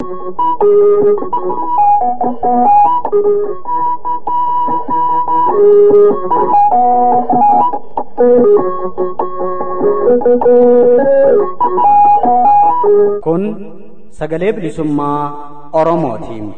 Kun sagalee bilisummaa Oromootiin.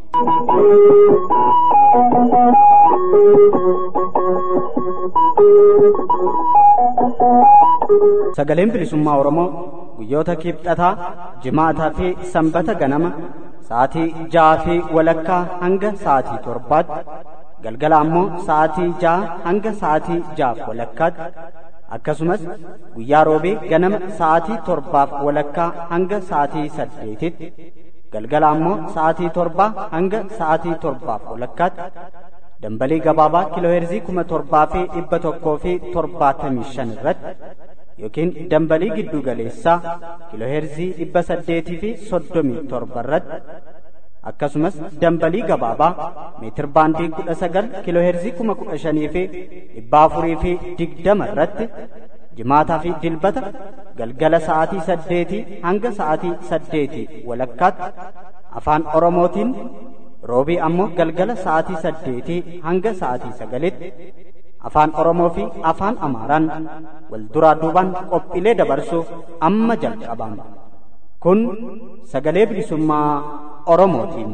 Sagaleen bilisummaa Oromoo guyyoota kibxataa, jimaataa fi sanbata ganama sa'aatii ja'aa fi walakkaa hanga sa'aatii torbaatti galgala ammoo sa'aatii ja'a hanga sa'aatii ja'aaf walakkaatti akkasumas guyyaa roobee ganama sa'aatii torbaaf walakkaa hanga sa'aatii saddeetitti galgala ammoo sa'aatii torbaa hanga sa'aatii torbaaf walakkaatti dambalii gabaabaa kiilooheerzii kuma torbaa fi dhibba tokkoo fi torbaatamii shan irratti yookiin dambalii giddu galeessaa kiilooheerzii dhibba saddeetii fi soddomii torba irratti akkasumas dambalii gabaabaa meetir baandii kudha sagal kiilooheerzii kuma kudha shanii fi dhibba afurii fi digdama irratti jimaataa fi dilbata galgala sa'aatii saddeetii hanga sa'aatii saddeetii walakkaatti afaan oromootiin roobii ammoo galgala sa'aatii saddeetii hanga sa'aatii sagalitti afaan oromoo fi afaan amaaraan wal duraa duubaan qophiilee dabarsuuf amma jalqabama kun sagalee bilisummaa oromootiin.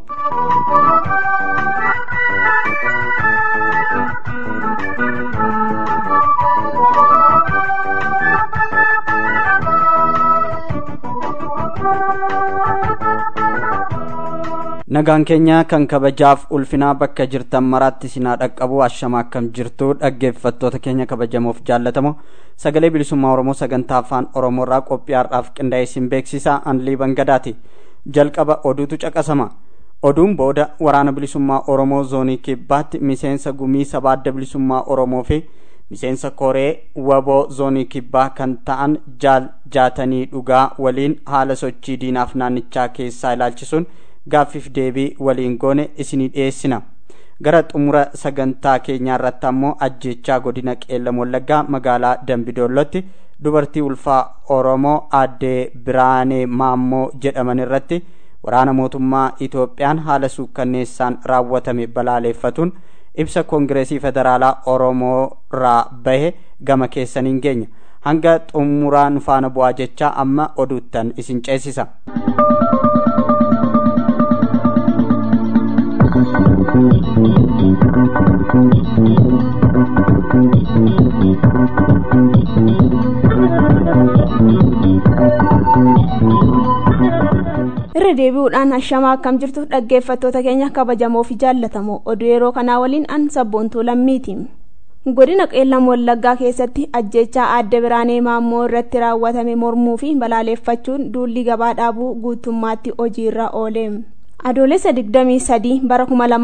nagaan keenya kan kabajaaf ulfinaa bakka jirtan maraatti sinaa dhaqqabu ashama akkam jirtu dhaggeeffattoota keenya kabajamoof jaallatamoo sagalee bilisummaa oromoo sagantaa afaan oromoo irraa qophii har'aaf qindaa'ee isin beeksisaa anlii bangadaati jalqaba oduutu caqasama oduun booda waraana bilisummaa oromoo zoonii kibbaatti miseensa gumii sabaa adda bilisummaa oromoo fi miseensa koree waboo zoonii kibbaa kan ta'an jaal jaatanii dhugaa waliin haala sochii diinaaf naannichaa keessaa ilaalchisuun gaaffiif deebii waliin goone isinii dhiyeessina gara xumura sagantaa keenyaa irratti ammoo ajjechaa godina qeellam wallaggaa magaalaa dambidoollotti dubartii ulfaa oromoo addee biraanee maammoo jedhaman irratti waraana mootummaa itoophiyaan haala suukkanneessaan raawwatame balaaleeffatuun ibsa koongireesii federaalaa oromoo irraa bahe gama keessaniin geenya hanga xumuraan faana bu'aa jechaa amma oduuttan isin ceesisa. irra deebi'uudhaan ashamaa akkam jirtu dhaggeeffattoota keenya kabajamoo fi jaallatamoo oduu yeroo kanaa waliin an sabboontuu lammiiti godina qeellam wallaggaa keessatti ajjechaa aadde biraanee maammoo irratti raawwatame mormuu fi balaaleeffachuun duulli gabaa dhaabuu guutummaatti hojiirra oole adoolessa 23 bara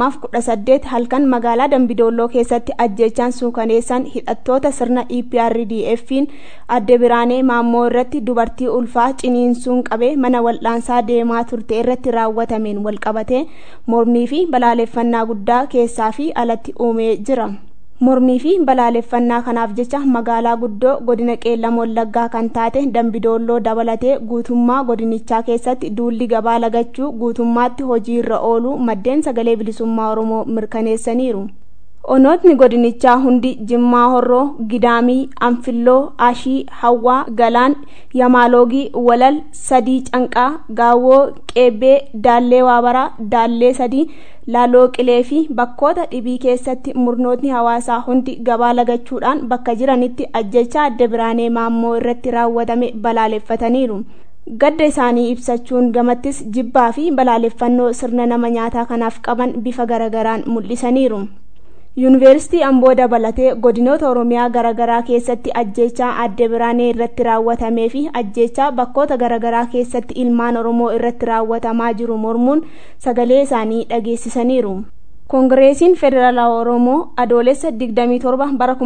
2018 halkan magaalaa dambidooloo keessatti ajjechaan suukaneessan hidhattoota sirna eprdf'n adde biraanee maammoo irratti dubartii ulfaa ciniinsuun qabee mana wal'aansaa deemaa turte irratti raawwatameen walqabatee mormii fi balaaleeffannaa guddaa keessaa fi alatti uumee jira mormii fi balaaleffannaa kanaaf jecha magaalaa guddoo godina qeellam wallaggaa kan taate dambidoolloo dabalatee guutummaa godinichaa keessatti duulli gabaa lagachuu guutummaatti hojiirra ooluu maddeen sagalee bilisummaa oromoo mirkaneessaniiru onootni godinichaa hundi jimmaa horroo gidaamii anfilloo ashii hawwaa galaan yamaaloogii walal sadii canqaa gaawwoo qeebbee daallee waabaraa daallee sadii laaloo qilee fi bakkoota dhibii keessatti murnootni hawaasaa hundi gabaa lagachuudhaan bakka jiranitti ajjechaa adda biraanee maammoo irratti raawwatame balaaleffataniiru gadda isaanii ibsachuun gamattis jibbaa fi balaaleffannoo sirna nama nyaataa kanaaf qaban bifa garagaraan mul'isaniiru yuunivarsiitii amboo dabalatee godinoota oromiyaa garaagaraa keessatti ajjechaa adde biraanee irratti raawwatamee fi ajjechaa bakkoota garaagaraa keessatti ilmaan oromoo irratti raawwatamaa jiru mormuun sagalee isaanii dhageessisaniiru koongireesiin federaalaa oromoo adoolessa 27 bara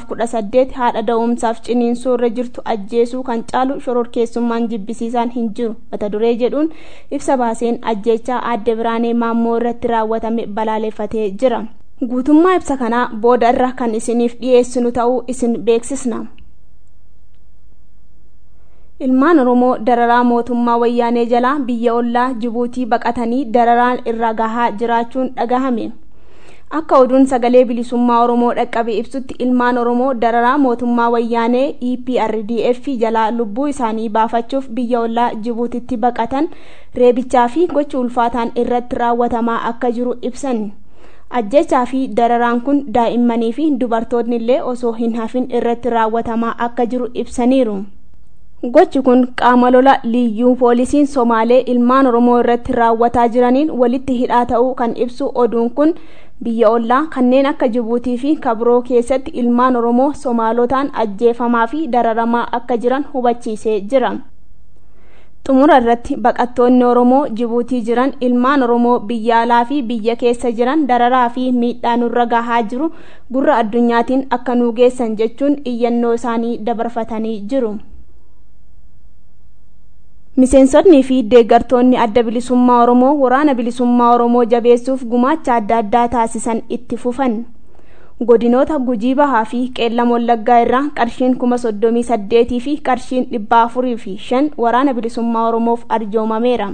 2018 haadha da'umsaaf ciniinsuu irra jirtu ajjeesuu kan caalu shororkeessummaan jibbisiisaan hin jiru mata duree jedhuun ibsa baaseen ajjechaa adde biraanee maammoo irratti raawwatame balaaleffatee jira guutummaa ibsa kanaa booda irra kan isiniif dhiyeessinu ta'uu isin beeksisna ilmaan oromoo dararaa mootummaa wayyaanee jalaa biyya ollaa jibuutii baqatanii dararaan irra gahaa jiraachuun dhagahame akka oduun sagalee bilisummaa oromoo dhaqqabe ibsutti ilmaan oromoo dararaa mootummaa wayyaanee eprdf jalaa lubbuu isaanii baafachuuf biyya ollaa jibuutitti baqatan reebichaa fi gocha ulfaataan irratti raawwatamaa akka jiru ibsan ajjechaa fi dararaan kun daa'immanii fi dubartoonni illee osoo hin hafin irratti raawwatamaa akka jiru ibsaniiru. gochi kun qaama lola liyyuu poolisiin somaalee ilmaan oromoo irratti raawwataa jiraniin walitti hidhaa ta'uu kan ibsu oduun kun biyya ollaa kanneen akka jibuutii fi kabiroo keessatti ilmaan oromoo somaalotaan ajjeefamaa fi dararamaa akka jiran hubachiisee jira xumura irratti baqattoonni oromoo jibuutii jiran ilmaan oromoo biyya alaa fi biyya keessa jiran dararaa fi miidhaa nurra gahaa jiru gurra addunyaatiin akka nuu geessan jechuun iyyannoo isaanii dabarfatanii jiru. miseensonnii fi deeggartoonni adda bilisummaa oromoo waraana bilisummaa oromoo jabeessuuf gumaacha adda addaa taasisan itti fufan godinoota gujii bahaa fi qeellam wallaggaa irraa qarshiin kuma soddomii saddeetii fi qarshiin dhibba afurii fi shan waraana bilisummaa oromoof arjoomameera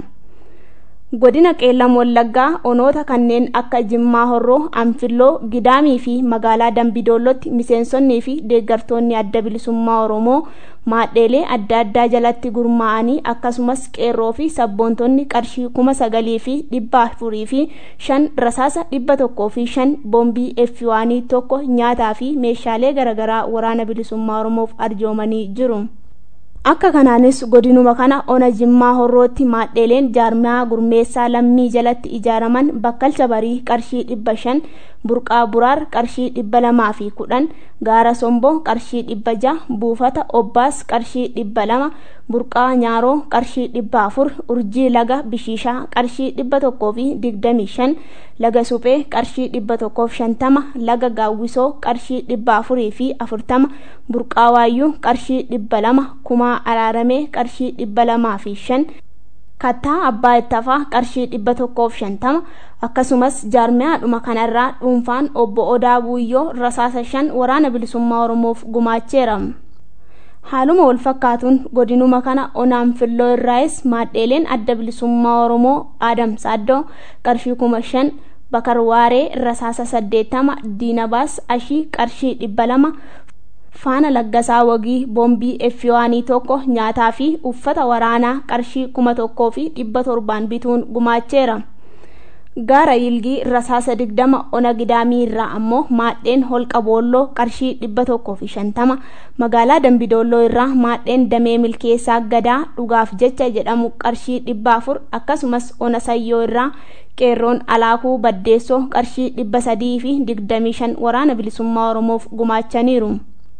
godina qeellam wallaggaa onoota kanneen akka jimmaa horroo anfilloo gidaamii fi magaalaa dambidoollotti miseensonnii fi deeggartoonni adda bilisummaa oromoo maadheelee adda addaa jalatti gurmaa'anii akkasumas qeerroo fi sabboontonni qarshii kuma sagalii fi dhibba afurii fi shan rasaasa dhibba tokkoo fi shan boombii effiwaanii tokko nyaataa fi meeshaalee garaagaraa waraana bilisummaa oromoof arjoomanii jiru. akka kanaanis godinuma kana ona jimmaa horrootti maadheeleen jaarmaa gurmeessaa lammii jalatti ijaaraman bakkalcha barii qarshii dhibba shan burqaa buraar qarshii dhibba lamaa fi kudhan gaara somboo qarshii dhibba jaha buufata obbaas qarshii dhibba lama burqaa nyaaroo qarshii dhibba afur urjii laga bishiishaa qarshii dhibba tokkoo fi digdamii shan laga suphee qarshii dhibba tokkoof shantama laga gaawwisoo qarshii dhibba afurii fi afurtama burqaa waayyuu qarshii dhibba lama kumaa araaramee qarshii dhibba lamaa fi shan kattaa abbaa ittafaa qarshii dhibba tokkoof shantama akkasumas jaarmiyaadhuma kanarraa dhuunfaan obbo odaa buuyyoo rasaasa shan waraana bilisummaa oromoof gumaacheera haaluma wal fakkaatuun godinuma kana onaan filloo irraayis maadheeleen adda bilisummaa oromoo aadam saaddoo qarshii kuma shan bakar waaree rasaasa saddeettama diinabaas ashii qarshii dhibba lama faana laggasaa wagii boombii effiwaanii tokko nyaataa fi uffata waraanaa qarshii kuma tokkoo fi dhibba torbaan bituun gumaacheera gaara yilgii rasaasa digdama ona gidaamii irraa ammoo maadheen holqa boolloo qarshii dhibba tokkoo fi shantama magaalaa dambidoolloo irraa maadheen damee milkeessaa gadaa dhugaaf jecha jedhamu qarshii dhibba afur akkasumas ona sayyoo irraa qeerroon alaakuu baddeessoo qarshii dhibba sadii fi digdamii shan waraana bilisummaa oromoof gumaachaniiru.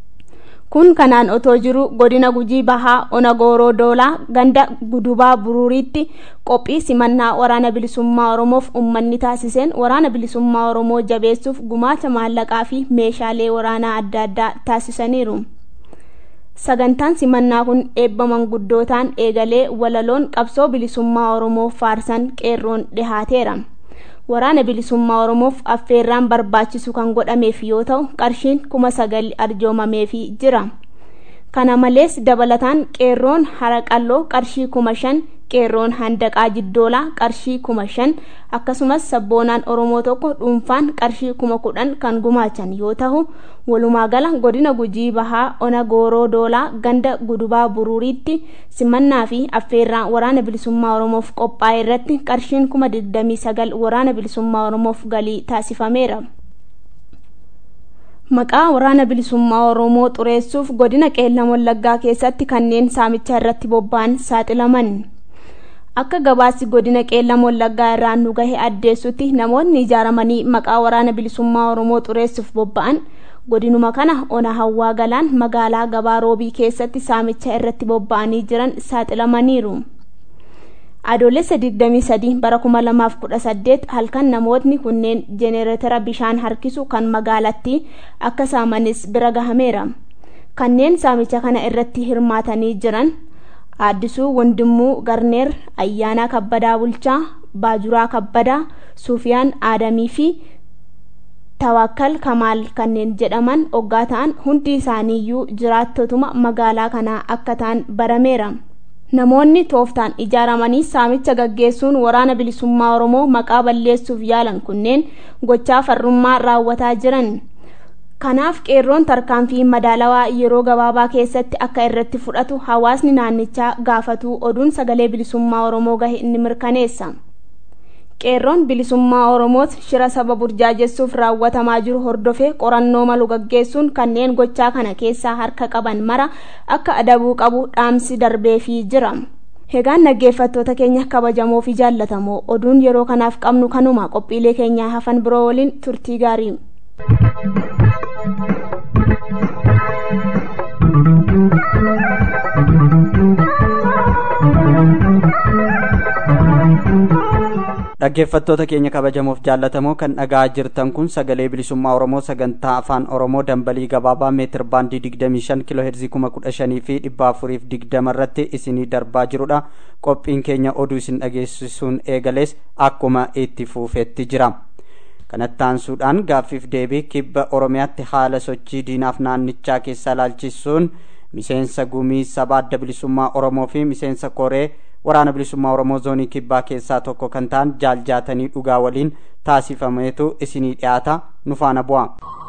kun kanaan otoo jiru godina gujii bahaa ona gooroo doolaa ganda gudubaa buruuriitti qophii simannaa waraana bilisummaa oromoof ummanni taasiseen waraana bilisummaa oromoo jabeessuuf gumaacha maallaqaa fi meeshaalee waraanaa adda addaa taasisaniiru sagantaan simannaa kun eebba manguddootaan eegalee walaloon qabsoo bilisummaa oromoo faarsan qeerroon dhihaateera waraana bilisummaa oromoof affeerraan barbaachisu kan godhameef yoo ta'u qarshiin kuma sagal arjoomameefii jira kana malees dabalataan qeerroon haraqalloo qarshii kuma shan qeerroon handaqaa jiddoolaa qarshii kuma shan akkasumas sabboonaan oromoo tokko dhuunfaan qarshii kuma kudhan kan gumaachan yoo ta'u walumaa gala godina gujii bahaa ona gooroo doolaa ganda gudubaa buruuriitti simannaa fi affeerraa waraana bilisummaa oromoof qophaa'e irratti qarshiin kuma digdamii sagal waraana bilisummaa oromoof galii taasifameera. maqaa waraana bilisummaa oromoo xureessuuf godina qeellam wallaggaa keessatti kanneen saamicha irratti bobba'an saaxilaman akka gabaasi godina qeellam wallaggaa irraa nu gahe addeessutti namoonni ijaaramanii maqaa waraana bilisummaa oromoo xureessuuf bobba'an godinuma kana ona hawwaa galaan magaalaa gabaa roobii keessatti saamicha irratti bobba'anii jiran saaxilamaniiru. adoolessa 23 bara 2018 halkan namootni kunneen jenereetara bishaan harkisu kan magaalattii akka saamanis bira gahameera kanneen saamicha kana irratti hirmaatanii jiran aaddisuu wandimuu garneer ayyaanaa kabbadaa bulchaa baajuraa kabbadaa sufiyaan aadamii fi tawakkal kamaal kanneen jedhaman oggaa ta'an hundi isaaniiyyuu jiraattotuma magaalaa kanaa akka ta'an barameera namoonni tooftaan ijaaramanii saamicha gaggeessuun waraana bilisummaa oromoo maqaa balleessuuf yaalan kunneen gochaa farrummaa raawwataa jiran kanaaf qeerroon tarkaanfii madaalawaa yeroo gabaabaa keessatti akka irratti fudhatu hawaasni naannichaa gaafatuu oduun sagalee bilisummaa oromoo gahe ni mirkaneessa qeerroon bilisummaa oromoos shira saba burjaajessuuf raawwatamaa jiru hordofee qorannoo malu gaggeessuun kanneen gochaa kana keessaa harka qaban mara akka adabuu qabu dhaamsi darbeefii jira hegaan dhaggeeffattoota keenya kabajamoo fi jaallatamoo oduun yeroo kanaaf qabnu kanuma qophiilee keenyaa hafan biroo waliin turtii gaarii dhaggeeffattoota keenya kabajamoof jaallatamoo kan dhagaa jirtan kun sagalee bilisummaa oromoo sagantaa afaan oromoo dambalii gabaabaa meetir baandii 25 kiloo heerzii 1,500 fi 420 irratti isinii darbaa jirudha qophiin keenya oduu isin dhageessisuun eegalees akkuma itti fufeetti jira kanattaansuudhaan gaaffiif deebii kibba oromiyaatti haala sochii diinaaf naannichaa keessa ilaalchisuun miseensa gumii saba adda bilisummaa oromoo fi miseensa koree waraana bilisummaa oromoo zoonii kibbaa keessaa tokko kan ta'an jaaljaatanii dhugaa waliin taasifameetu isinii dhiyaata nu faana bu'a.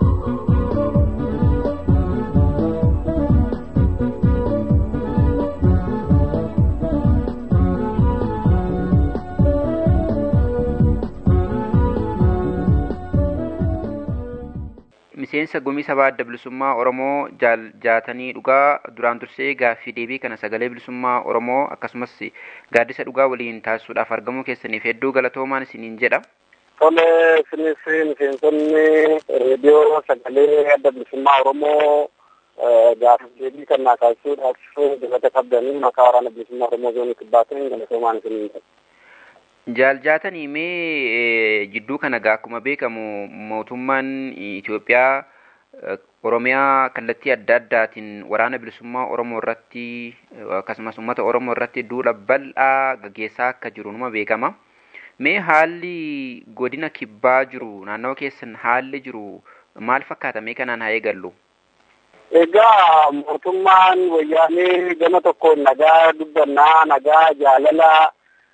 miseensa gumii sabaa adda bilisummaa oromoo jaaljaatanii dhugaa duraan dursee gaaffii deebii kana sagalee bilisummaa oromoo akkasumas gaaddisa dhugaa waliin taasisuudhaaf argamuu keessaniif hedduu galatoomaan isiniin jedha. Tole isinis miseensonni reediyoo sagalee adda bilisummaa oromoo gaaffii deebii kana taasisuudhaaf galata qabdanii maqaa waraana bilisummaa oromoo zoonii kibbaatiin galatoomaan isiniin jedha. Jaaljaatanii mee jidduu kana gaa akkuma beekamu mootummaan Itoophiyaa Oromiyaa kallattii adda addaatiin waraana bilisummaa Oromoo irratti akkasumas uummata Oromoo irratti duula bal'aa gaggeessaa akka jiru numa beekama. Mee haalli godina kibbaa jiru naannawa keessan haalli jiru maal fakkaata mee kanaan haa eegallu? Egaa mootummaan wayyaanee gama tokkoon nagaa dubbannaa nagaa jaalala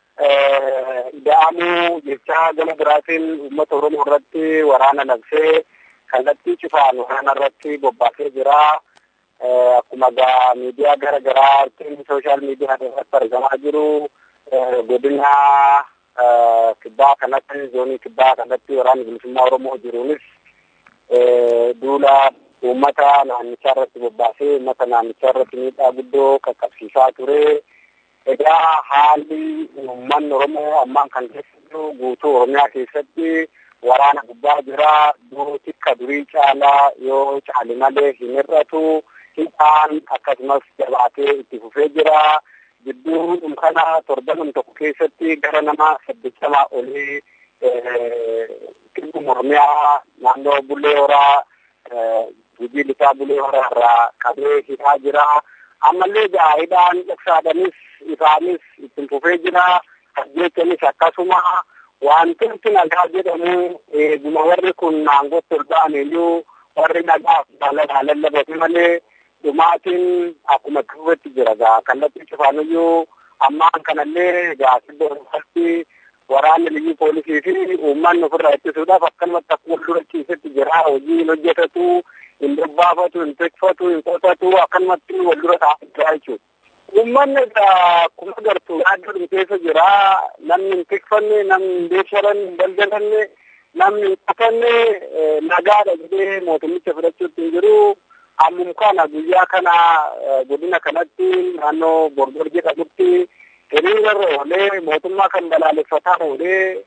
ida'amuu jechaa gama biraatiin uummata oromoo irratti waraana labsee kallattii cufaan waraana irratti bobbaasee jira. Akkuma gaa miidiyaa gara garaatiin sooshaal miidiyaa irratti argamaa jiru godina kibbaa kanatti zoonii kibbaa kanatti waraanni bilisummaa oromoo jiruunis duula uummata naannichaa irratti bobbaasee uummata naannichaa irratti miidhaa guddoo qaqqabsiisaa ture. Egaa haalli uummanni Oromoo ammaan kan keessattuu guutuu Oromiyaa keessatti waraana gubbaa jira. Duruu tikka durii caalaa yoo caali malee hin hir'atu. Hidhaan akkasumas jabaatee itti fufee jira. Gidduu kana torban tokko keessatti gara nama saddeettamaa olii kibbuma Oromiyaa naannoo Bulee Horaa hojii lixaa Bulee Horaa irraa qabee hidhaa jira. Ammallee gaa'idhaan dhoksaadhanis isaanis ittiin fufee jira. Ajjeechanis akkasuma wantooti nagaa jedhamu eeguma warri kun naangootti ol ba'an iyyuu warri nagaa jaalala lallabate malee dhumaatiin akkuma tuufetti jira gaa kallattii cufaaniyyuu ammaan kanallee gaa kibba oromatti waraanni liyyuu poolisii fi uummanni ofirraa ittisuudhaaf akkanumatti akkuma dura ciisetti jira hojii hin hojjetatu hin bobbaafatu hin tikfatu hin qotatu akkanumatti wal dura taa'aa jira jechuudha. Uummanni akkuma agartu yaaddoo keessa jira namni hin tikfanne namni hin beeksharanne hin daldalanne namni hin qotanne nagaadha jedhee mootummicha fudhachuutti hin jiru. Ammum kana guyyaa kana godina kanatti naannoo Borgor jedhamutti hiriirarra oolee mootummaa kan balaaleffataa oolee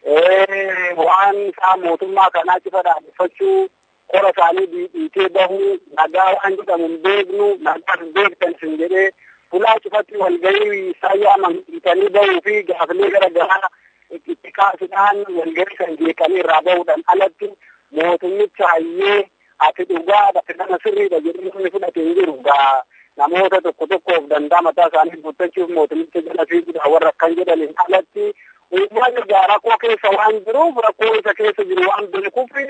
waan isaa mootummaa kanaa cifa dhaabeffachuu qora isaanii dhiitee bahu nagaa waan jedhamu hin beeknu nagaa hin beektan sin jedhee fulaa cufatti walgahii isaa yaaman dhiitanii bahuu fi gaafilee gara garaa itti kaasuudhaan walgahii kan jeeqanii irraa bahuudhaan alatti mootummicha hayyee ati dhugaa ati nama sirriidha jedhee namni fudhate hin jiru gaa namoota tokko tokkoof danda'a mataa isaanii guuttachuuf mootummicha jala fiiguudha warra akkan jedhaniin alatti uummanni gaa rakkoo keessa waan jiruuf rakkoo isa keessa jiru waan beekuuf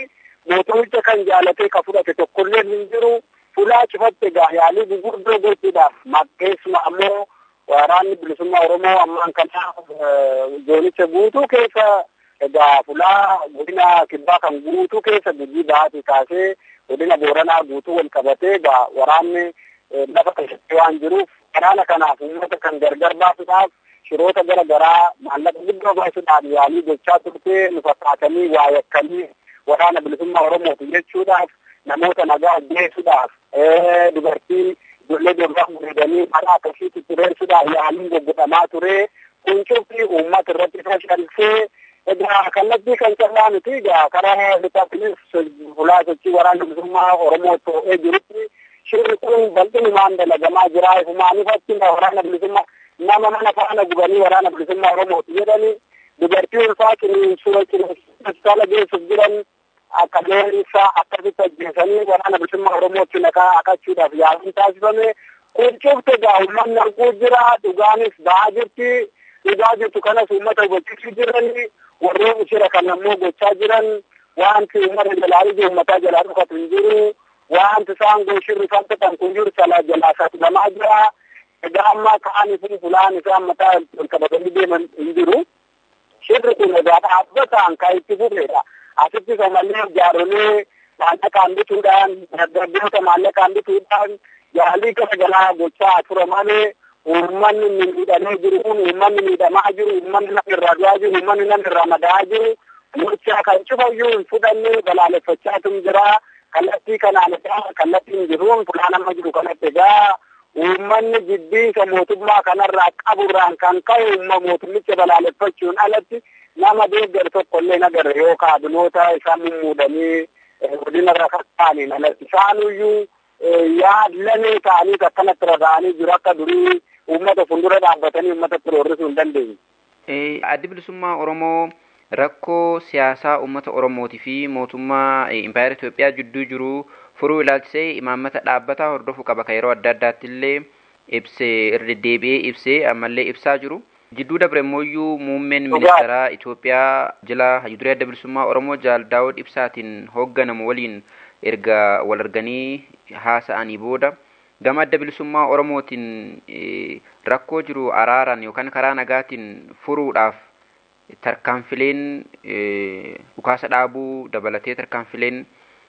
mootummicha kan jaalatee ka fudhate tokkollee hin jiru fulaa cufatte egaa yaalii gurguddoo gochuudhaaf maqeessuma ammoo waraanni bilisummaa oromoo ammaan kana zoonicha guutuu keessa egaa fulaa godina kibbaa kan guutuu keessa gujii bahaatii kaasee godina booranaa guutuu wal qabatee egaa waraanni lafa keessatti waan jiruuf waraana kanaaf uummata kan gargar baasuudhaaf shiroota gara garaa maallaqa guddoo baasuudhaaf yaalii gochaa turtee nu fakkaatanii waa yakkanii waraana bilisummaa oromooti jechuudhaaf namoota nagaa ajjeesuudhaaf dubartii ijoollee durbaa gudeedanii karaa akkasiitti tureessuudhaaf yaaliin goggodhamaa ture kun cufti uummata irratti fashalisee egaa kallattii kan callaa miti egaa karaa lixaatinis fulaa sochii waraana bilisummaa oromoo to'ee jirutti shirri kun bal'inumaan dalagamaa jira ifumaanifatti waraana bilisummaa nama mana faana gubanii waraana bilisummaa oromooti jedhani dubartii ulfaa ciniinsuu ciniinsuu geessuuf jiran akka beekumsa akkasitti ajjeesanii waraana bilisummaa oromootti naqaa akachuudhaaf yaaliin taasifame kun cufte egaa uummanni arguu jira dhugaanis ba'aa jirti dhugaa jirtu kanas uummata hubachiisuu jirani warreen shira kan ammoo gochaa jiran wanti uummata jalaa ija uummataa jalaa dhufatu hin jiru wanti isaan gooshirri falfatan kun jiru salaa jalaa saaxilamaa jira egaa amma ka'anii fi fulaan isaan mataa ol qabatanii deeman hin jiru shirri kun egaa dhaabbataan kan itti fufedha asitti somallee jaarolee maallaqaan bituudhaan dargaggoota maallaqaan bituudhaan yaalii gara garaa gochaa ture malee uummanni miidhamee jiru kun uummanni miidhamaa jiru uummanni nama irraa du'aa jiru uummanni nama irraa madaa'aa jiru gochaa kan cufayyuu hin fudhanne balaaleffachaatu jira kallattii kanaan egaa kallattiin jiruun fulaan amma jiru kanatti egaa uummanni jibbiinsa mootummaa kanarraa qaburraan kan ka'e uumma mootummicha balaaleffachuun alatti nama deeggar tokko illee nagarre yoo kaabinoota isaan mummuudanii godina irra kakkaaniin alatti isaanuyyuu yaadlamee ta'anii akkanatti rarra'anii jiru akka durii uummata fuuldura dhaabbatanii uummata roorrisuu hin dandeenye. Addi bilisummaa Oromoo rakkoo siyaasaa uummata Oromootii fi mootummaa Impaayera Itoophiyaa jidduu jiru furuu ilaalchisee imaammata dhaabbataa hordofuu qaba kan yeroo adda addaatti illee ibsee irra deebi'ee ibsee ammallee ibsaa jiru. Jidduu dabre immoo muummeen ministeeraa Itoophiyaa jila hayyudurii adda bilisummaa Oromoo Jaal Daawud Ibsaatiin hoogganamu waliin erga wal arganii haasa'anii booda gama adda bilisummaa Oromootiin rakkoo jiru araaraan yookaan karaa nagaatiin furuudhaaf tarkaanfileen dhukaasa dhaabuu dabalatee tarkaanfileen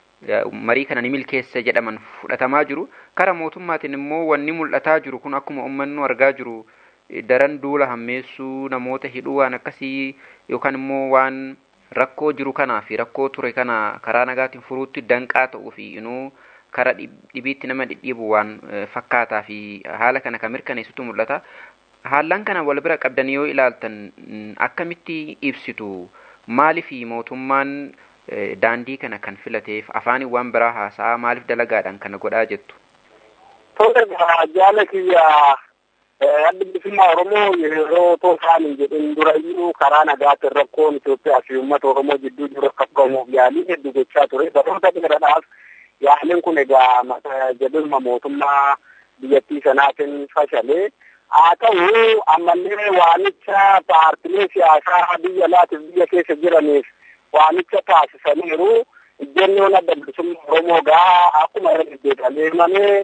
marii kana ni milkeessa jedhaman fudhatamaa jiru. Kara mootummaatiin immoo wanni mul'ataa jiru kun akkuma uummannu argaa jiru daran duula hammeessuu namoota hidhuu waan akkasii yookaan immoo waan rakkoo jiru kanaa fi rakkoo ture kana karaa nagaatiin furuutti danqaa ta'uu fi inuu kara dhibiitti nama dhidhiibu waan fakkaataa fi haala kana kan mirkaneessutu mul'ata. Haallan kana wal bira qabdanii yoo ilaaltan akkamitti ibsitu maaliif mootummaan daandii kana kan filateef afaaniin waan biraa haasa'aa maaliif dalagaadhaan kana godhaa jettu? Tola jaala kiyyaa adda bilisummaa Oromoo yeroo otoo isaan hin jedhin durayyuu karaa nagaatiin rakkoon Itoophiyaa fi uummata Oromoo jidduu jiru akka qabamuuf yaalii hedduu gochaa ture. Baroota dheeraadhaaf yaaliin kun egaa jedhuma mootummaa biyyattii sanaatiin fashalee. Haa ta'u ammallee waamicha paartilee siyaasaa biyya alaatiif biyya keessa jiraniif waamicha taasisaniiru. Ejjennoon adda bilisummaa Oromoo gaa akkuma irra deddeebi'amee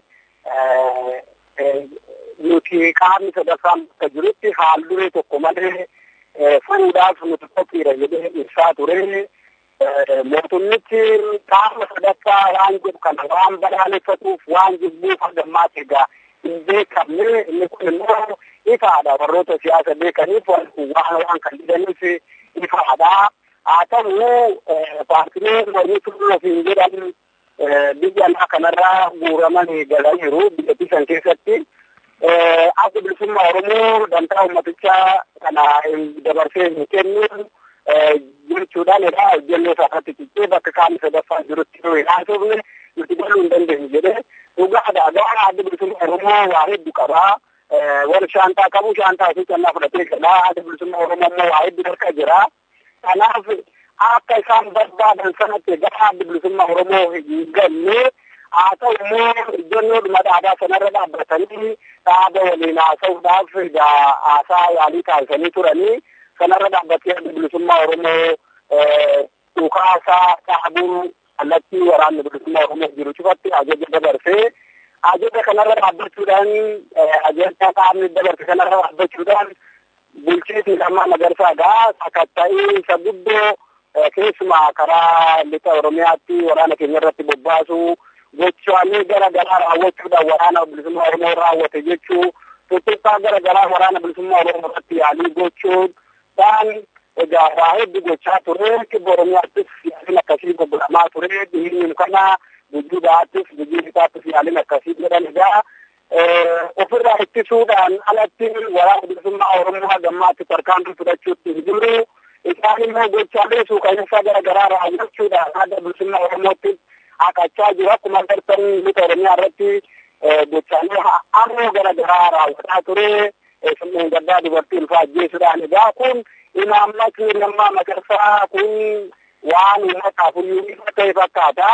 nuti qaamni sadaffaan bakka jirutti haal duree tokko malee furuudhaaf nuti qophiidha jedhee ibsaa ture. Mootummichi qaama sadaffaa waan jedhu kana waan balaaleffatuuf waan jibbuuf hagammaatti egaa hin beekamne inni kun immoo ifaadha warroota siyaasa beekaniif waan waan kan didaniif ifaadha. Haa ta'u paartileen warri turuu ofiin jedhan biyya alaa kanarraa guuramanii galaniiru biyyattii san keessatti. Adda bilisummaa Oromoo dantaa uummatichaa kana dabarsee hin kennu jechuudhaan egaa hojjennoo isaarratti ciccee bakka qaamni sadaffaa jirutti yoo hin haasofne nuti galuu hin dandeenyu jedhee dhugaadha gara adda bilisummaa Oromoo waa hedduu qabaa. Warri shaantaa qabu shaantaa ofii callaa fudhatee jira. Adda bilisummaa Oromoo immoo waa hedduu harka jira. Kanaaf akka isaan barbaadan sanatti gara adda bilisummaa Oromoo hin galle haa ta'u immoo ijoolleedhuma dhaabaa sanarra dhaabbatanii dhaaba waliin haasa'uudhaaf haasaa yaalii taasisanii turanii sanarra dhaabbatee adda bilisummaa Oromoo dhukaasaa dhaabuu kallattii waraanni bilisummaa Oromoo jiru cufatti ajaja dabarsee ajaja kanarra dhaabbachuudhaan ajaja qaamni dabarse kanarra dhaabbachuudhaan bulchiinsi lammaa magarsaadha. Sakatta'ii isa guddoo keessumaa karaa lixa Oromiyaatti waraana keenya irratti bobbaasu gochaalee gara garaa raawwachuudhaan waraana bilisummaa Oromoo raawwate jechuu tuttuqqaa gara garaa waraana bilisummaa Oromoo irratti yaalii gochuudhaan egaa waa hedduu gochaa ture kibba Oromiyaattis yaaliin akkasii goggoramaa ture dhiirri kana gujii ba'aattis gujii lixaattis yaaliin akkasii godhan egaa ofirraa ittisuudhaan alatti waraana bilisummaa Oromoo hagammaatti tarkaanfii fudhachuutti hin jiru. Isaan immoo gochaalee suuqayyessaa gara garaa raawwachuudhaan adda bilisummaa Oromootti haqachaa jiru. Akkuma agartan lixa Oromiyaa irratti gochaalee ammoo gara garaa raawwataa ture. Summeen gaddaa dubartii ulfaa ajjeesuudhaan egaa kun imaammatni lammaa magarsaa kun waan uummataaf iyyuu ifa ta'e fakkaata.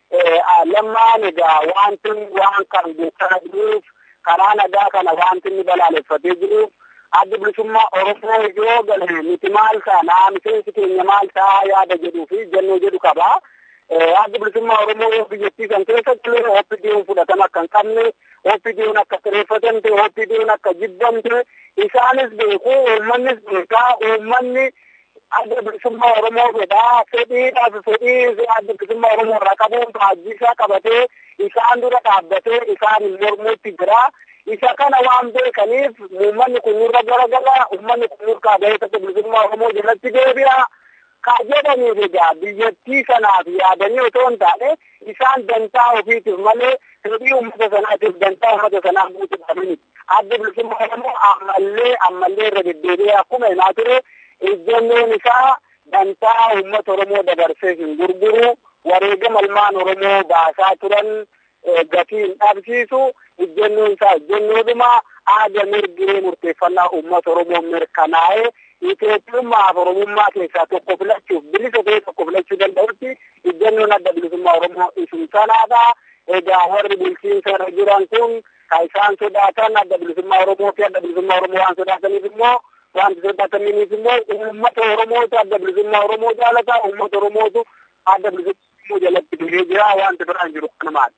Lammaan egaa wanti waan kan gochaa jiruuf karaa nagaa kana wanti inni balaaleffatee jiruuf addi bilisummaa Oromoo yoo gale miti maal taana miseensi keenya maal ta'a yaada jedhuu fi jennoo jedhu qaba. Addi bilisummaa Oromoo biyyattii kan keessa galee OPDO'n fudhatama akka hin qabne, OPDO'n akka xireeffatamte, OPDO'n akka jibbamte isaanis beeku, uummannis beekaa, uummanni adda bilisummaa Oromoo fedhaa fedhiidhaaf fedhii adda bilisummaa Oromoo irraa qabuun baajjisaa qabatee isaan dura dhaabbatee isaan mormuutti jira. Isa kana waan beekaniif uummanni kun nurra garagala uummanni kun nurraa bahee tokko bilisummaa Oromoo jalatti deebi'a. Ka jedhaniif egaa biyyattii sanaaf yaadanii otoo hin taane isaan dantaa ofiitiif malee fedhii uummata sanaatiif dantaa uummata sanaa guutuudhaaf miti. Adda bilisummaa Oromoo ammallee ammallee irra deddeebi'ee akkuma himaa ture ejjennoon isaa dantaa uummata Oromoo dabarsee hin gurguru wareegama ilmaan Oromoo baasaa turan gatii hin dhabsiisu ejjennoon isaa ejjennoodhuma aada mirgee murteeffannaa uummata Oromoo mirkanaa'ee Itoophiyummaa fi Oromummaa keessaa tokko filachuuf bilisa ta'e tokko filachuu danda'utti ejjennoon adda bilisummaa Oromoo isum sanaadha. Egaa warri bulchiinsa irra jiran kun kan isaan sodaatan adda bilisummaa Oromoo fi adda bilisummaa Oromoo waan sodaataniif immoo wanti sodaataniif immoo uummata Oromootu adda bilisummaa Oromoo jaalata uummata Oromootu adda bilisummaa Oromoo jalatti dulee jira wanti biraan jiru kanumaadha.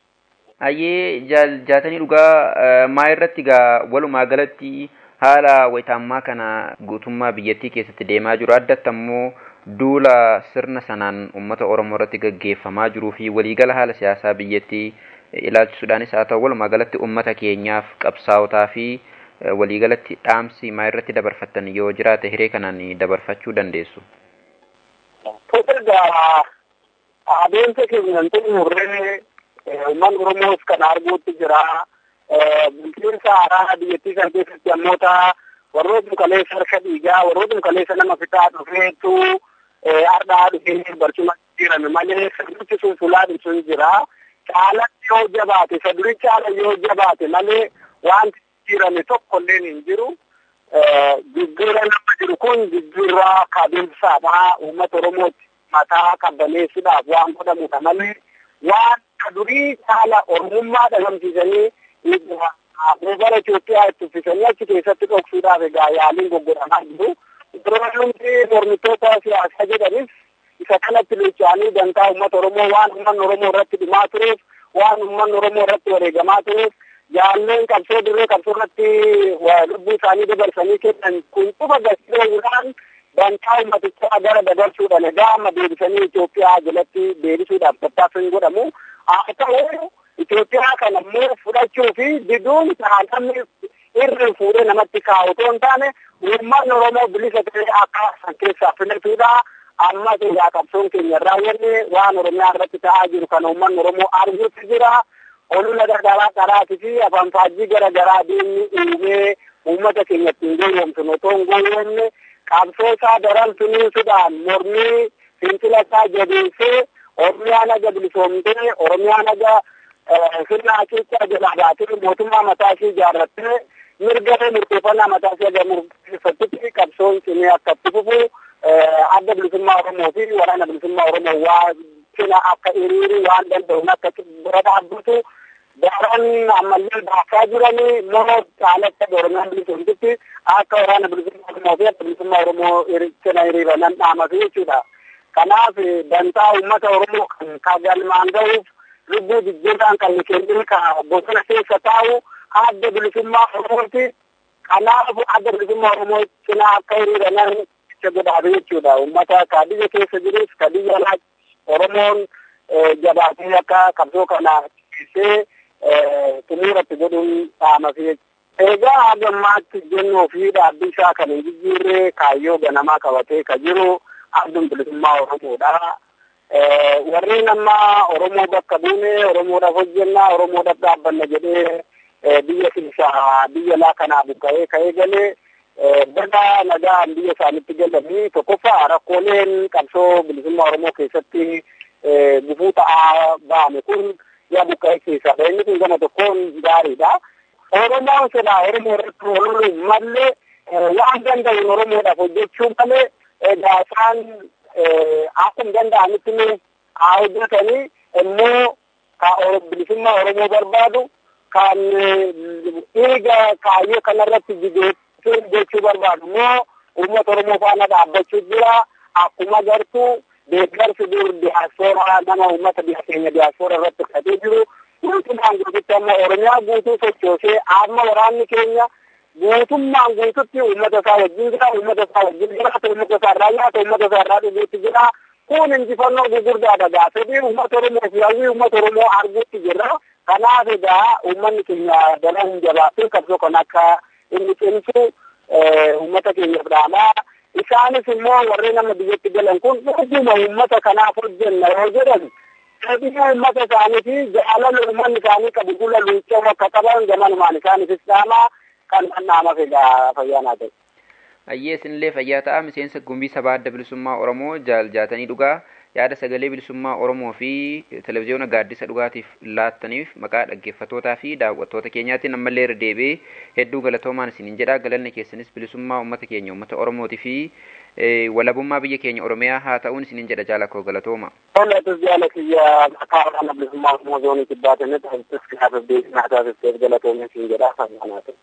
Hayyee jaatanii dhugaa maa irratti gaa walumaa galatti haala wayitaammaa kana guutummaa biyyattii keessatti deemaa jiru addatti ammoo duula sirna sanaan uummata Oromoo irratti gaggeeffamaa jiruu fi waliigala haala siyaasaa biyyattii ilaalchisuudhaanis haa ta'u walumaa galatti uummata keenyaaf qabsaa'otaa fi waliigalatti dhaamsi maa irratti dabarfattan yoo jiraate hiree kanaan dabarfachuu dandeessu. Egaa adeemsa keenyan xumurree uummanni Oromoos kan arguutti jira. bulchiinsa haaraa biyyattii kan keessatti ammoota warroota kaleessa harka dhiigaa warroota kaleessa nama fitaa dhufeetu ardhaa dhufee barcuma jirame malee sirnichi sun fulaan sun jira. Caalatti yoo jabaate saduri caala yoo jabaate malee wanti jirame tokko illee hin jiru. Jijjiirra nama jiru kun jijjiirra kabeessaadha. Uummata Oromooti mataa qabbaneessuudhaaf waan godhamudha malee waan durii caala Oromummaa dhagamsiisanii gara Itoophiyaa itti uffisanii achi keessatti dhoksuudhaaf egaa yaaliin goggoramaa jiru. Durumti mormitoota siyaasaa jedhanis isa kanatti luchaanii dantaa uummata Oromoo waan uummanni Oromoo irratti dhumaa tureef waan uummanni Oromoo irratti wareegamaa tureef jaalleen qabsoo dirree qabsoo irratti lubbuu isaanii dabarsanii kennan kun cufa gasiidhaan dantaa uummatichaa gara dabarsuudhaan egaa amma deebisanii Itoophiyaa jalatti deebisuudhaaf tattaaffiin godhamu. Haa ta'u Itoophiyaa kana immoo fudhachuu fi diduun namni irri fuudhee namatti kaa'u otoo hin taane uummanni Oromoo bilisa ta'ee akka san keessaa filatudha. Ammas egaa qabsoon keenya raawwanne waan Oromiyaa irratti ta'aa jiru kana uummanni Oromoo arguutti jira. Olula gargaraa karaatii fi afaan faajjii garaagaraa deemni uumee uummata keenya ittiin gowwoomsun otoo hin gowwoomne qabsoo isaa daran finiinsuudhaan mormii fincila isaa jabeessee Oromiyaa naga bilisoomtee Oromiyaa naga sirna hacuuccaa jalaa baatee mootummaa mataa ishee ijaarrattee mirga murteeffannaa mataa ishee aga murteeffattutti qabsoon cimee akka itti fufu adda bilisummaa Oromoo fi waraana bilisummaa Oromoo waa cina akka hiriiru waan danda'uun akka bira dhaabbatu daran ammallee baasaa jiranii moo caalatti Oromiyaan bilisoomtutti akka waraana bilisummaa Oromoo fi adda bilisummaa Oromoo cina hiriiranan dhaamatu jechuudha. kanaaf dantaa uummata oromoo kan galmaan ga'uuf lubbuu jijjiirraan kan kennin ka bosona keessa taa'u adda bilisummaa oromooti kanaaf adda bilisummaa oromoo cinaa akka hiriiranan itti godhaatu jechuudha uummata ka biyya keessa jirus ka biyya alaa oromoon jabaatee akka qabsoo kana keessee xumuuratti godhuun dhaamasi egaa haga ammaatti jennuu fi dhaabbii isaa kan hin jijjiirree kaayyoo ganamaa qabatee ka jiru abduun bilisummaa oromoodha. warreen amma oromoo bakka buune oromoodhaaf hojjenna oromoodhaaf dhaabbanna jedhee biyya keessaa biyya laa kanaa buqqa'ee ka'ee galee baga nagaan biyya isaanitti galanii tokkoffaa rakkooleen qabsoo bilisummaa oromoo keessatti gufuu ta'aa ba'ame kun yaa buqqa'ee keessaa inni kun gama tokkoon gaariidha. Oromoon silaa oromoo irratti ooluu malee waan danda'uun oromoodhaaf hojjechuu malee egaa isaan akkuma danda'anitti haa hojjetanii immoo ka bilisummaa oromoo barbaadu kan dhiiga kaayyoo kanarratti jigeessuu jechuu barbaadu immoo uummata oromoo faana dhaabbachuu jira akkuma gartuu deeggarsi dur diyaaspooraa nama uummata biyya keenya diyaaspooraa irratti fudhatee jiru guutummaan guututti amma oromiyaa guutuu sochoosee amma waraanni keenya guutummaan guututti uummata isaa wajjin jira uummata isaa wajjin jiraata uummata isaa irraa nyaata uummata isaa irraa dhuguutti jira kun injifannoo gugurdaadha gaa fedhii uummata oromoo fi hawwii uummata oromoo arguutti jirra kanaaf egaa uummanni keenya dalan hin jabaatu qabsoo kan akka inni cimsu uummata keenyaaf dhaamaa isaanis immoo warreen amma biyyatti galan kun dhuguma uummata kanaaf hojjenna yoo jedhan fedhii uummata isaanii fi jaalala uummanni isaanii qabu gula luuccoo akka qaban gamanumaan isaaniifis dhaamaa kan dhandhaamaaf egaa fayyaanaa ta'e. Ayyee isinillee fayyaa ta'a miseensa gumbii sabaa adda bilisummaa Oromoo jaaljaatanii dhugaa yaada sagalee bilisummaa Oromoo fi televezyiyoona gaaddisa dhugaatiif laattaniif maqaa dhaggeeffattootaa fi daawwattoota keenyaatiin ammallee irra deebi'ee hedduu galatoomaan isiniin jedha galanni keessanis bilisummaa uummata keenya uummata Oromootii fi walabummaa biyya keenya Oromiyaa haa ta'uun isiniin jedha jaalakoo galatooma. Olatus jaala kiyya maqaa waraana bilisummaa Oromoo zoonii kibbaatanii ta'utus kanaaf deebiin taasifteef galatoomni isiniin jedha fayyaanaa ta'e.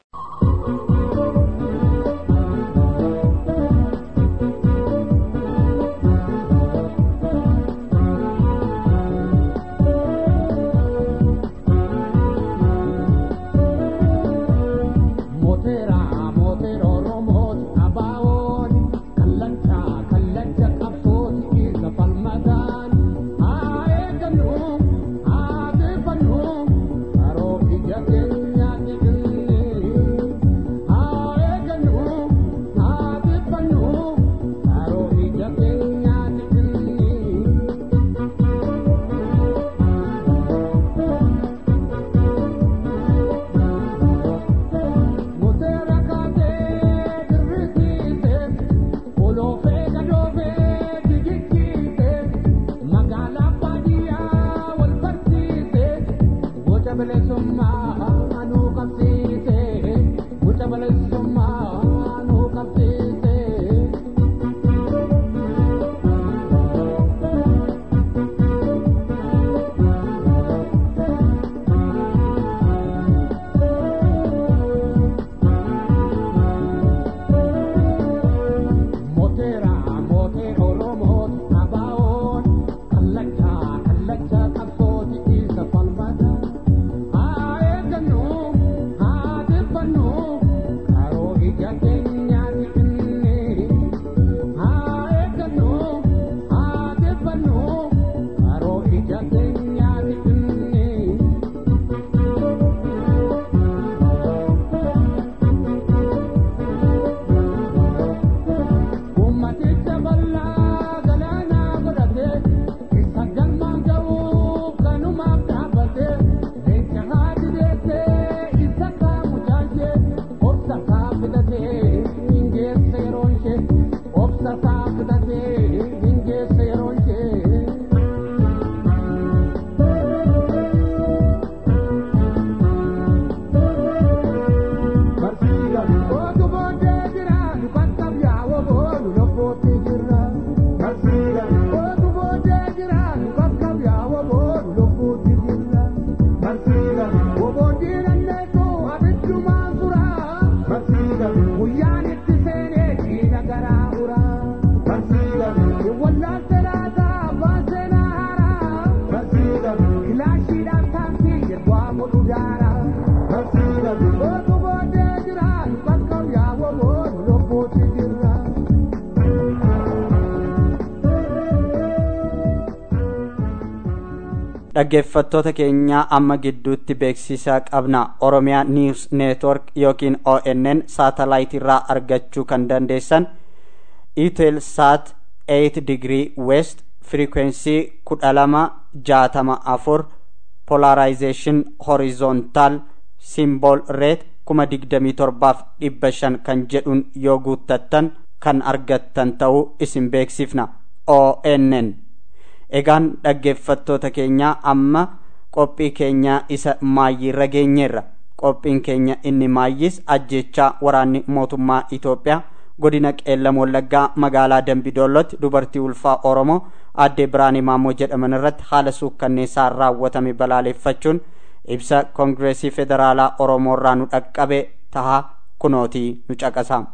dhaggeeffattoota keenyaa amma gidduutti beeksisaa qabna oromiyaa niws neetwork yookiin onn saatalaayit irraa argachuu kan dandeessan itel saat 8 digrii west frequency kudha lama jaatama afur polarizeeshin horizontaal simbool reet kuma digdamii torbaaf dhibba shan kan jedhuun yoo guuttattan kan argattan ta'uu isin beeksifna onn egaan dhaggeeffattoota keenyaa amma qophii keenyaa isa maayyiirra geenyeerra qophiin keenya inni maayyis ajjechaa waraanni mootummaa itoophiyaa godina qeellam wallaggaa magaalaa dambidoollotti dubartii ulfaa oromoo addee biraanii maammoo jedhaman irratti haala suukkanneessaan raawwatame balaaleffachuun ibsa koongireesii federaalaa oromoo irraa nu dhaqqabe tahaa kunootii nu caqasa.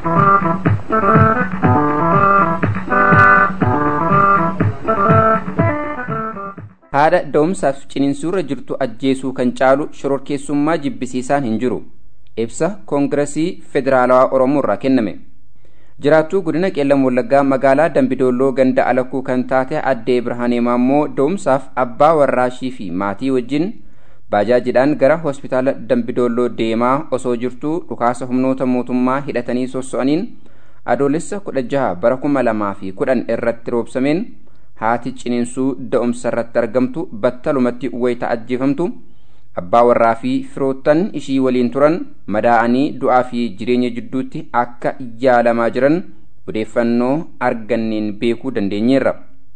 haadha da'umsaaf ciniinsuurra jirtu ajjeesuu kan caalu shororkeessummaa jibbisiisaan hin jiru ibsa koongiresii federaalawaa oromoo irraa kenname jiraattuu godina qeellam wallaggaa magaalaa dambidolloo ganda alakuu kan taate addee birhaanee maammoo da'umsaaf abbaa warraashii fi maatii wajjin baajaajiidhaan gara hospitaala dambidolloo deemaa osoo jirtuu dhukaasa humnoota mootummaa hidhatanii sosso'aniin adoolessa kudha jaha bara kuma lamaa fi kudhan irratti roobsameen haati ciniinsuu da'umsa irratti argamtu battalumatti wayita ajjeefamtu abbaa warraa fi firoottan ishii waliin turan madaa'anii du'aa fi jireenya jidduutti akka yaalamaa jiran odeeffannoo arganneen beekuu dandeenyeerra.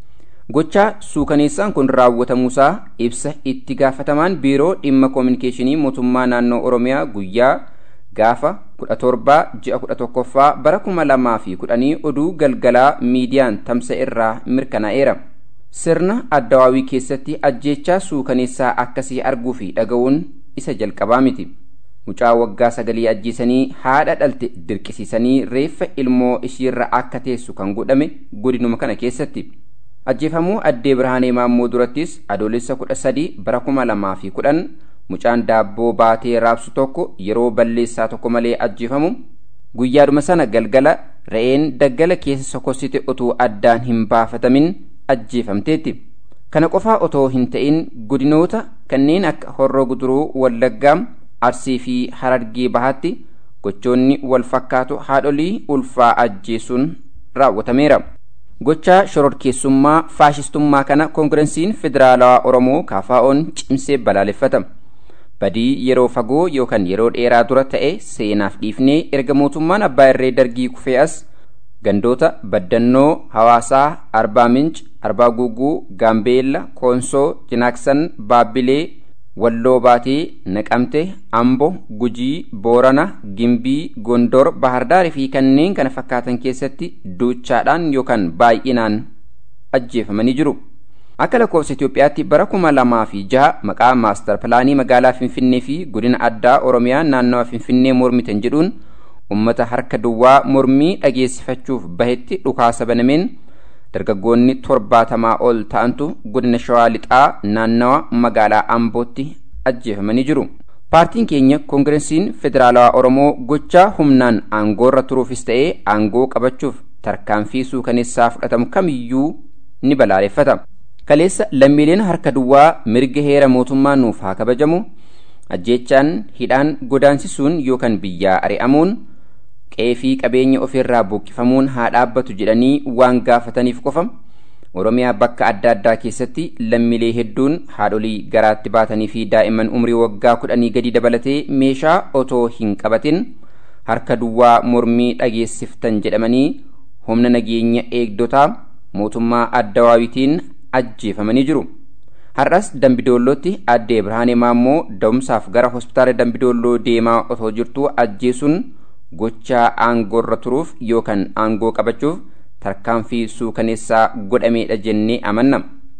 gochaa suukaneessaan kun raawwatamuusaa ibsa itti gaafatamaan biiroo dhimma koominikeeshinii mootummaa naannoo oromiyaa guyyaa gaafa kudha torbaa ji'a kudha tokkoffaa bara kuma lamaa fi kudhanii oduu galgalaa miidiyaan tamsa irraa mirkanaa'eera. sirna addawaawii keessatti ajjeechaa suukaneessaa akkasii arguu fi dhaga'uun isa jalqabaa miti. mucaa waggaa sagalii ajjeesanii haadha dhalte dirqisiisanii reeffa ilmoo ishiirra akka teessu kan godhame godinuma kana keessatti. ajjeefamuu addee birhaanee maammoo durattis adoolessa kudha sadii bara kuma lamaa fi kudhan mucaan daabboo baatee raabsu tokko yeroo balleessaa tokko malee ajjeefamu guyyaadhuma sana galgala re'een daggala keessa sokossite utuu addaan hin baafatamin ajjeefamteetti kana qofaa otoo hin ta'in godinoota kanneen akka horroo guduruu wallaggaa arsii fi harargee bahaatti gochoonni wal fakkaatu haadholii ulfaa ajjeesuun raawwatameera. gochaa shororkeessummaa faashistummaa kana koongirensiin federaalawaa oromoo kaafaa'oon cimsee balaaleffata badii yeroo fagoo yookaan yeroo dheeraa dura ta'e seenaaf dhiifnee erga mootummaan abbaa irree dargii kufee as gandoota baddannoo hawaasaa arbaa minch arbaa guuguu gaambeella koonsoo jinaaksan baabbilee walloo baatee naqamte ambo gujii boorana gimbii gondor bahardaarii fi kanneen kana fakkaatan keessatti duuchaadhaan yookaan baay'inaan ajjeefamanii jiru akka lakkoofsa itiyoophiyaatti bara kuma lamaa fi jaha maqaa maastar pilaanii magaalaa finfinnee fi godina addaa oromiyaa naannawa finfinnee mormitan jedhuun ummata harka duwwaa mormii dhageessifachuuf bahetti dhukaasa banameen dargaggoonni torbaatamaa ol ta'antu godina shawaa lixaa naannawa magaalaa ambootti ajjeefamanii jiru. paartiin keenya koongirensiin federaalawaa oromoo gochaa humnaan aangoorra turuufis ta'ee aangoo qabachuuf tarkaanfii suukaneessaa fudhatamu kamiyyuu ni balaaleffata. kaleessa lammiileen harka duwwaa mirga heera mootummaa nuuf haa kabajamu ajjeechaan hidhaan godaansisuun yookaan biyyaa ari'amuun qeefii qabeenya ofirraa buqqifamuun haa dhaabbatu jedhanii waan gaafataniif qofa oromiyaa bakka adda addaa keessatti lammiilee hedduun haadholii garaatti baatanii fi daa'imman umrii waggaa kudhanii gadi dabalatee meeshaa otoo hin qabatin harka duwwaa mormii dhageessiftan jedhamanii humna nageenya eegdotaa mootummaa addawaawitiin ajjeefamanii jiru. har'as dambidoollootti addee birhaanee maammoo da'umsaaf gara hospitaala dambidoolloo deemaa otoo jirtuu ajjeesuun gochaa aangoorra turuuf yookaan aangoo qabachuuf tarkaanfii suukaneessaa godhameedha jennee amanna.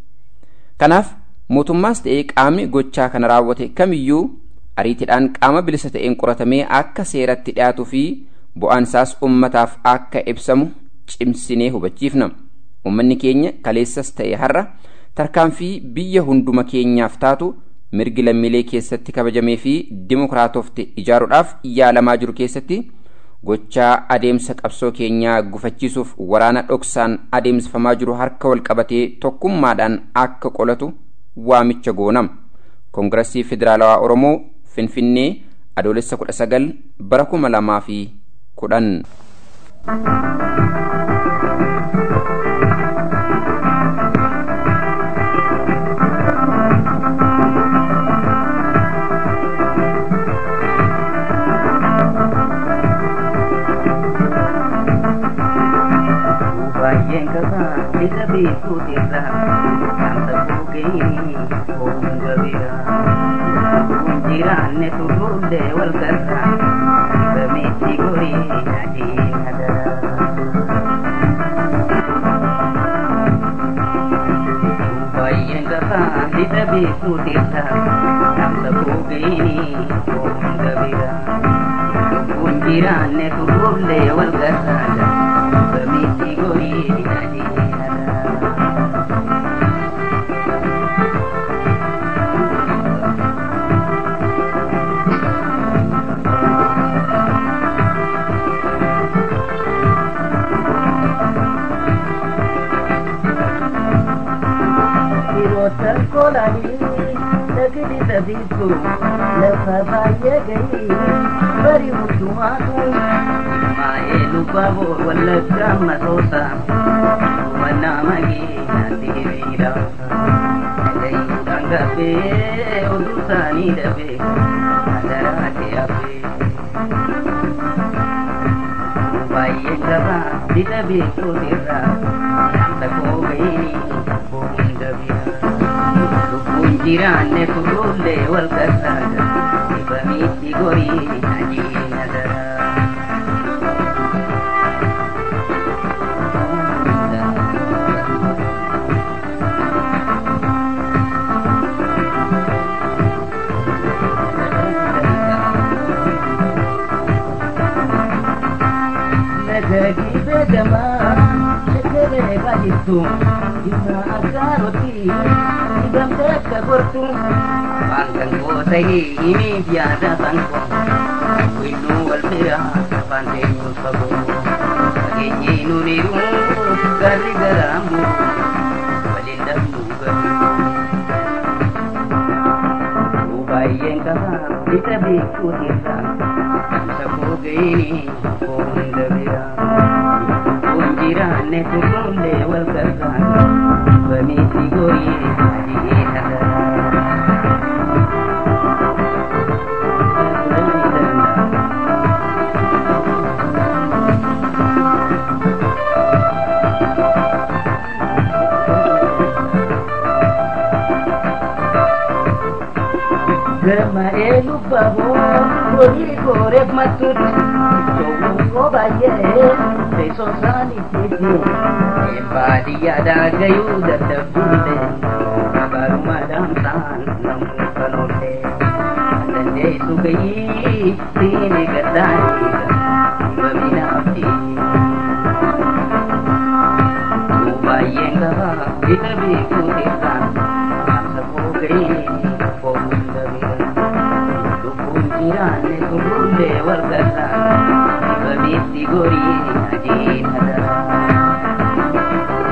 Kanaaf mootummaas ta'ee qaamni gochaa kana raawwate kamiyyuu ariitiidhaan qaama bilisa ta'een qoratamee akka seeratti dhiyaatuu fi bu'aan isaas ummataaf akka ibsamu cimsinee hubachiifna. Uummanni keenya kaleessas ta'e har'a tarkaanfii biyya hunduma keenyaaf taatu mirgi lammiilee keessatti kabajamee fi dimokiraatofte ijaaruudhaaf yaalamaa jiru keessatti gochaa adeemsa qabsoo keenyaa gufachiisuuf waraana dhoksaan adeemsifamaa jiru harka wal qabatee tokkummaadhaan akka qolatu waamicha goonam koongirasii federaalawaa oromoo finfinnee adoolessa kudha sagal bara kuma lamaa fi kudhan. baay'een qabaa isa beekuutirra namsa buugee hunda bira kun jiraanne turruullee wal garra bameetti gorii adiina dara baay'een qabaa isa beekuutirra namsa buugee hunda bira kun jiraanne turruullee wal garra bameetti gorii adiina dara Firoota kolanii sagadi sabiitu lafa baay'ee gahii bari hundumaatu maa'ee lubbaaboo wallaggaa masoota hubannaa magee naatti hiriira dhagayuudhaan gabbee oduu isaanii dhabee adaraate habbee baay'een qabaa bisa beekuutirraa namsa koo gahii hunda bira lubbuun jiraanne turruullee wal gargaara dhibamitti gorii ajiina daraa. Nagagi beekamaa shekkeree baay'attu irraa agaarotti hidhamtee akka gortu afaan kan goota himiif yaada sankoo winnuu wal bira afaan teenyuus fagoo fageenyee nuniru garri garaan buru waliin dhabnuu galu baay'een qabaa isa beekuutirraa namsa koo ga'ini hunda biraa kun jiraanne turruullee wal gargaara bamiitti gorii adiina Gama'ee lubbaboo horii gooreef mattuutti showwuu koo baay'ee teessoo isaaniitiiti baadiyyaadhaa gayuu dadhabbiille baruma dhaamsaan namuu kan oolle dandeessu gayii siini gaddaanii baminaafti baay'een qabaa isa beekuutirraan amsa koo gayii koo hunda bira lubbuun jiraanne turruullee wal gargaara bamitti gorii adiina daraa.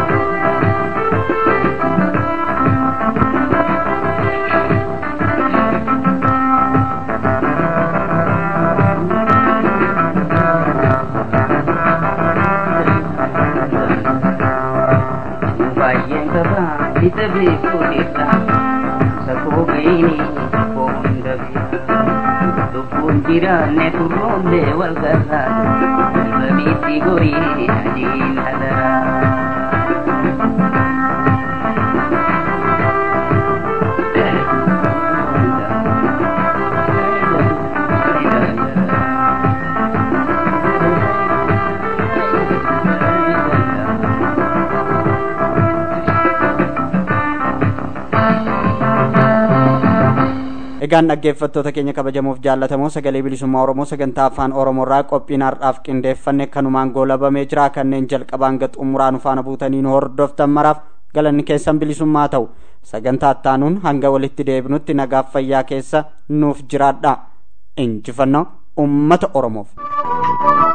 baay'een qabaa isa beekuutirra sakoo ga'ini koo hunda bira lubbuun jiraanne turruullee wal gargaara bamitti gorii adiin hadaraa. egaan dhaggeeffattoota keenya kabajamuuf jaallatamoo sagalee bilisummaa oromoo sagantaa afaan oromoorraa qophiin har'aaf qindeeffanne kanumaan goolabamee jira kanneen jalqabaan hanga xumuraan faana buutanii nu hordoftan maraaf galanni keessan bilisummaa ta'u sagantaa ittaanuun hanga walitti deebinutti nagaaf fayyaa keessa nuuf jiraadha injifannoo ummata oromoof.